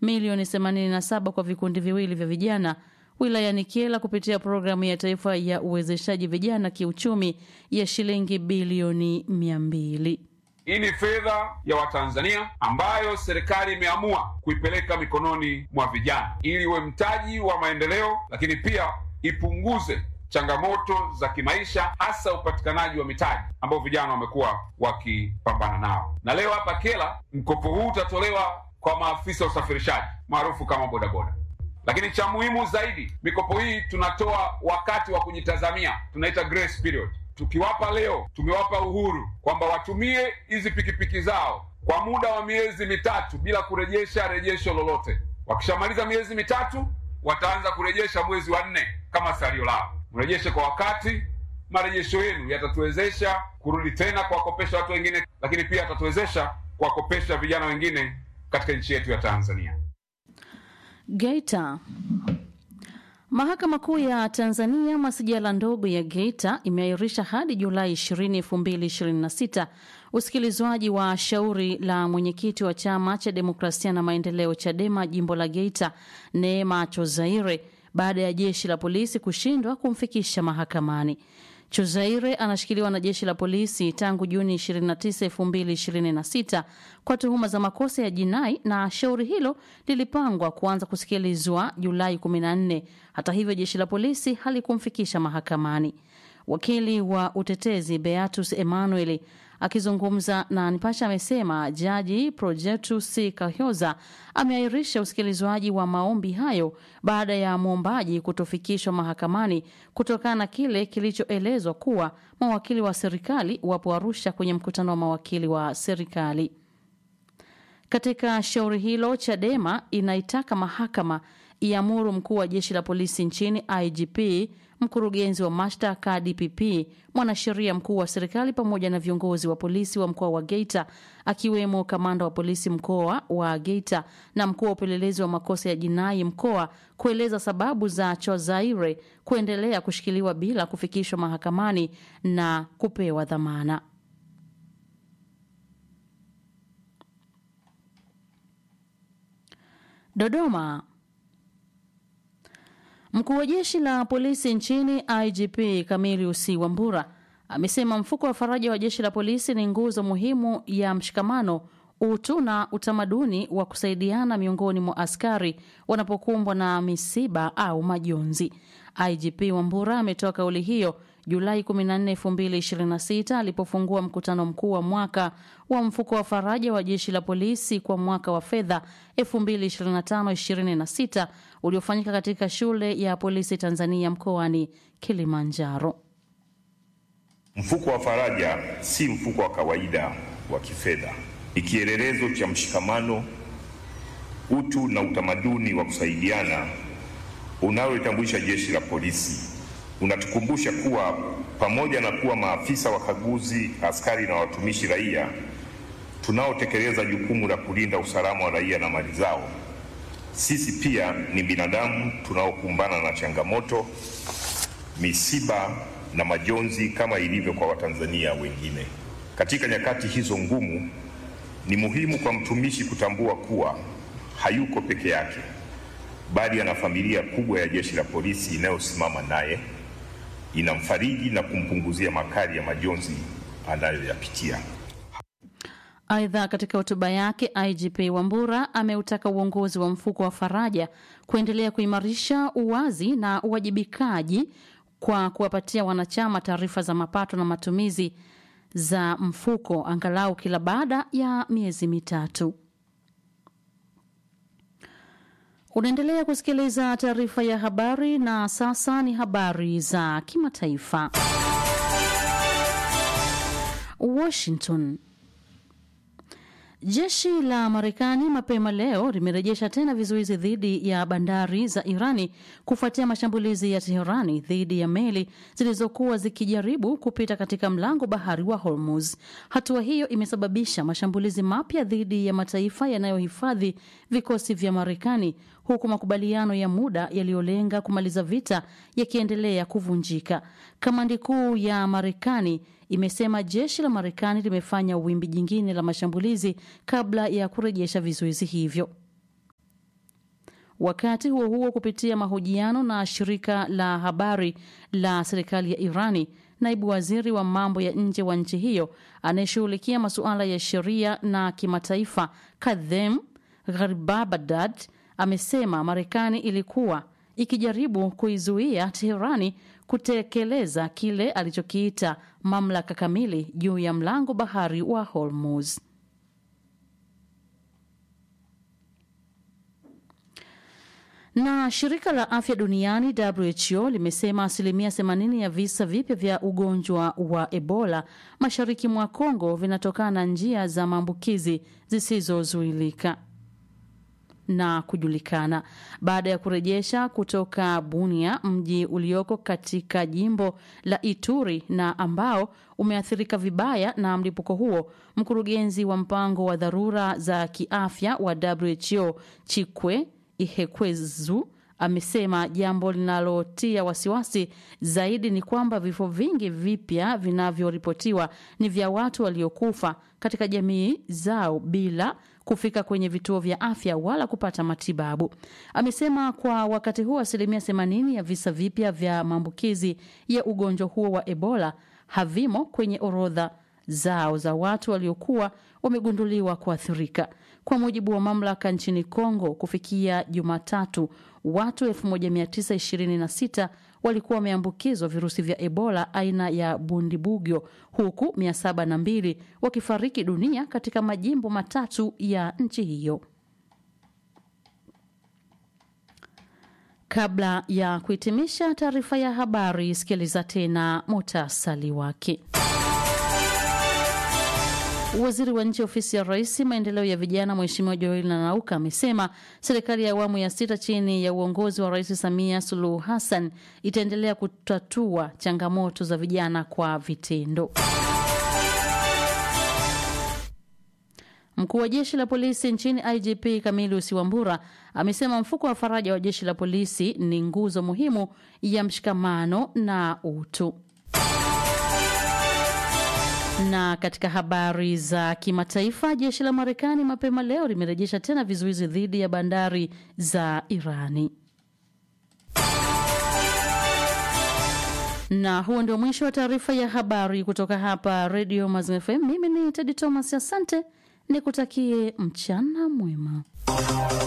milioni 87 kwa vikundi viwili vya vijana wilayani Kyela kupitia programu ya taifa ya uwezeshaji vijana kiuchumi ya shilingi bilioni 200. Hii ni fedha ya Watanzania ambayo serikali imeamua kuipeleka mikononi mwa vijana ili iwe mtaji wa maendeleo, lakini pia ipunguze changamoto za kimaisha, hasa upatikanaji wa mitaji ambao vijana wamekuwa wakipambana nao. Na leo hapa Kyela, mkopo huu utatolewa kwa maafisa wa usafirishaji maarufu kama bodaboda. Lakini cha muhimu zaidi, mikopo hii tunatoa wakati wa kujitazamia, tunaita grace period. Tukiwapa leo, tumewapa uhuru kwamba watumie hizi pikipiki zao kwa muda wa miezi mitatu bila kurejesha rejesho lolote. Wakishamaliza miezi mitatu, wataanza kurejesha mwezi wa nne kama salio lao. Mrejeshe kwa wakati. Marejesho yenu yatatuwezesha kurudi tena kuwakopesha watu wengine, lakini pia yatatuwezesha kuwakopesha vijana wengine katika nchi yetu ya Tanzania. Geita. Mahakama Kuu ya Tanzania masijala ndogo ya Geita imeahirisha hadi Julai 20, 2026 usikilizwaji wa shauri la mwenyekiti wa Chama cha Demokrasia na Maendeleo CHADEMA jimbo la Geita, Neema Chozaire baada ya jeshi la polisi kushindwa kumfikisha mahakamani. Chozaire anashikiliwa na jeshi la polisi tangu Juni 29, 2026 kwa tuhuma za makosa ya jinai na shauri hilo lilipangwa kuanza kusikilizwa Julai 14. Hata hivyo, jeshi la polisi halikumfikisha mahakamani. Wakili wa utetezi Beatus Emmanuel akizungumza na Nipasha amesema jaji Projetus Kahyoza ameahirisha usikilizwaji wa maombi hayo baada ya mwombaji kutofikishwa mahakamani kutokana na kile kilichoelezwa kuwa mawakili wa serikali wapo Arusha kwenye mkutano wa mawakili wa serikali. Katika shauri hilo, Chadema inaitaka mahakama iamuru mkuu wa jeshi la polisi nchini IGP, mkurugenzi wa mashtaka DPP, mwanasheria mkuu wa serikali pamoja na viongozi wa polisi wa mkoa wa Geita akiwemo kamanda wa polisi mkoa wa Geita na mkuu wa upelelezi wa makosa ya jinai mkoa kueleza sababu za Chozaire kuendelea kushikiliwa bila kufikishwa mahakamani na kupewa dhamana. Dodoma. Mkuu wa jeshi la polisi nchini IGP Camillus Wambura amesema mfuko wa faraja wa jeshi la polisi ni nguzo muhimu ya mshikamano, utu na utamaduni wa kusaidiana miongoni mwa askari wanapokumbwa na misiba au majonzi. IGP Wambura ametoa kauli hiyo Julai 14, 2026 alipofungua mkutano mkuu wa mwaka wa mfuko wa faraja wa jeshi la polisi kwa mwaka wa fedha 2025-26 uliofanyika katika shule ya polisi Tanzania mkoani Kilimanjaro. Mfuko wa faraja si mfuko wa kawaida wa kifedha, ni kielelezo cha mshikamano, utu na utamaduni wa kusaidiana unaoitambulisha jeshi la polisi. Unatukumbusha kuwa pamoja na kuwa maafisa wakaguzi, askari na watumishi raia tunaotekeleza jukumu la kulinda usalama wa raia na mali zao, sisi pia ni binadamu tunaokumbana na changamoto, misiba na majonzi kama ilivyo kwa Watanzania wengine. Katika nyakati hizo ngumu, ni muhimu kwa mtumishi kutambua kuwa hayuko peke yake, bali ana familia kubwa ya jeshi la polisi inayosimama naye, inamfariji na kumpunguzia makali ya majonzi anayoyapitia. Aidha, katika hotuba yake IGP Wambura ameutaka uongozi wa mfuko wa faraja kuendelea kuimarisha uwazi na uwajibikaji kwa kuwapatia wanachama taarifa za mapato na matumizi za mfuko angalau kila baada ya miezi mitatu. Unaendelea kusikiliza taarifa ya habari na sasa ni habari za kimataifa. Washington. Jeshi la Marekani mapema leo limerejesha tena vizuizi dhidi ya bandari za Irani kufuatia mashambulizi ya Teherani dhidi ya meli zilizokuwa zikijaribu kupita katika mlango bahari wa Hormuz. Hatua hiyo imesababisha mashambulizi mapya dhidi ya mataifa yanayohifadhi vikosi vya Marekani, huku makubaliano ya muda yaliyolenga kumaliza vita yakiendelea kuvunjika. Kamandi kuu ya Marekani imesema jeshi la Marekani limefanya wimbi jingine la mashambulizi kabla ya kurejesha vizuizi hivyo. Wakati huo huo, kupitia mahojiano na shirika la habari la serikali ya Irani, naibu waziri wa mambo ya nje wa nchi hiyo anayeshughulikia masuala ya sheria na kimataifa Kadhem Gharibabadad amesema Marekani ilikuwa ikijaribu kuizuia Teherani kutekeleza kile alichokiita mamlaka kamili juu ya mlango bahari wa Hormuz. Na shirika la afya duniani WHO limesema asilimia 80 ya visa vipya vya ugonjwa wa Ebola mashariki mwa Kongo vinatokana na njia za maambukizi zisizozuilika na kujulikana baada ya kurejesha kutoka Bunia, mji ulioko katika jimbo la Ituri na ambao umeathirika vibaya na mlipuko huo. Mkurugenzi wa mpango wa dharura za kiafya wa WHO Chikwe Ihekwezu amesema jambo linalotia wasiwasi zaidi ni kwamba vifo vingi vipya vinavyoripotiwa ni vya watu waliokufa katika jamii zao bila kufika kwenye vituo vya afya wala kupata matibabu. Amesema kwa wakati huu asilimia 80 ya visa vipya vya maambukizi ya ugonjwa huo wa Ebola havimo kwenye orodha zao za watu waliokuwa wamegunduliwa kuathirika. Kwa mujibu wa mamlaka nchini Kongo, kufikia Jumatatu, watu 1926 walikuwa wameambukizwa virusi vya Ebola aina ya Bundibugyo, huku 702 wakifariki dunia katika majimbo matatu ya nchi hiyo. Kabla ya kuhitimisha taarifa ya habari, sikiliza tena muhtasari wake. Waziri wa nchi ofisi ya rais maendeleo ya vijana Mheshimiwa Joel Nanauka amesema serikali ya awamu ya sita chini ya uongozi wa Rais Samia Suluhu Hassan itaendelea kutatua changamoto za vijana kwa vitendo. Mkuu wa jeshi la polisi nchini IGP Camillus Wambura amesema mfuko wa faraja wa jeshi la polisi ni nguzo muhimu ya mshikamano na utu. Na katika habari za kimataifa, jeshi la Marekani mapema leo limerejesha tena vizuizi dhidi ya bandari za Irani. Na huo ndio mwisho wa taarifa ya habari kutoka hapa Radio Mazimu FM. Mimi ni Tedi Thomas, asante, nikutakie mchana mwema.